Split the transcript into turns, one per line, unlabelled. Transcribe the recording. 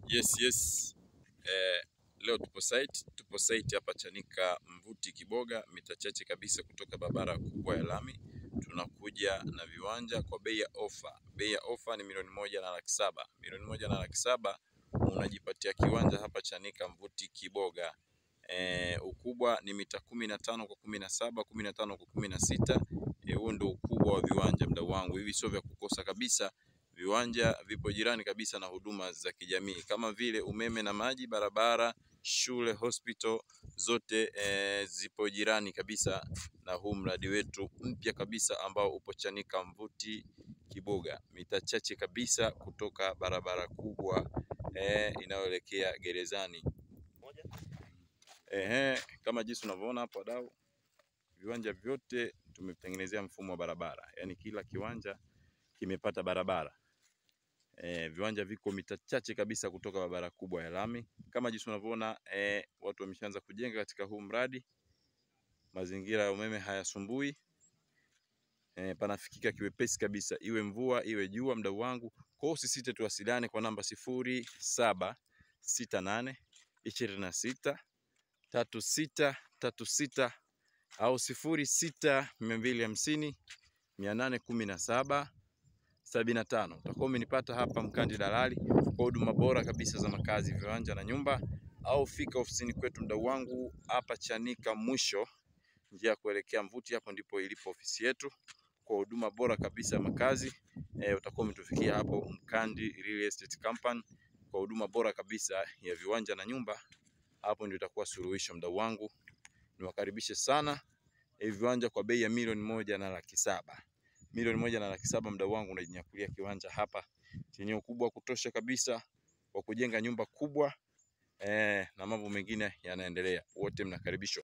Yes, yes. Eh, leo tupo site, tupo site hapa Chanika Mvuti Kiboga, mita chache kabisa kutoka barabara kubwa ya lami. Tunakuja na viwanja kwa bei ya ofa. Bei ya ofa ni milioni moja na laki saba. Milioni moja na laki saba unajipatia kiwanja hapa Chanika Mvuti Kiboga. Eh, ukubwa ni mita kumi na tano kwa kumi na saba, kumi na tano kwa kumi na sita. Eh, huo ndio ukubwa wa viwanja mdau wangu, hivi sio vya kukosa kabisa. Viwanja vipo jirani kabisa na huduma za kijamii kama vile umeme na maji, barabara, shule, hospital zote e, zipo jirani kabisa na huu mradi wetu mpya kabisa ambao upo Chanika Mvuti Kiboga, mita chache kabisa kutoka barabara kubwa e, inayoelekea gerezani. Ehe, kama jinsi unavyoona hapo wadau, viwanja vyote tumetengenezea mfumo wa barabara, yaani kila kiwanja kimepata barabara. E, viwanja viko mita chache kabisa kutoka barabara kubwa ya lami. Kama jinsi unavyoona e, watu wameshaanza kujenga katika huu mradi. Mazingira ya umeme hayasumbui. E, panafikika kiwepesi kabisa, iwe mvua iwe jua, mdau wangu. Kwa hiyo usisite, tuwasiliane kwa namba sifuri saba sita nane ishirini na sita tatu sita tatu sita au sifuri sita mia mbili hamsini mia nane kumi na saba sabini na tano. Utakuwa umenipata hapa Mkandi Dalali kwa huduma bora kabisa za makazi, viwanja na nyumba, au fika ofisini kwetu mdau wangu hapa Chanika mwisho njia ya kuelekea Mvuti, hapo ndipo ilipo ofisi yetu kwa huduma bora kabisa ya makazi. E, utakuwa umetufikia hapo Mkandi Real Estate Company kwa huduma bora kabisa ya viwanja na nyumba. Hapo ndio itakuwa suluhisho mdau wangu, niwakaribishe sana. E, viwanja kwa bei ya milioni moja na laki saba milioni moja na laki saba mdau wangu, unajinyakulia kiwanja hapa chenye ukubwa wa kutosha kabisa wa kujenga nyumba kubwa eh, na mambo mengine yanaendelea. Wote mnakaribishwa.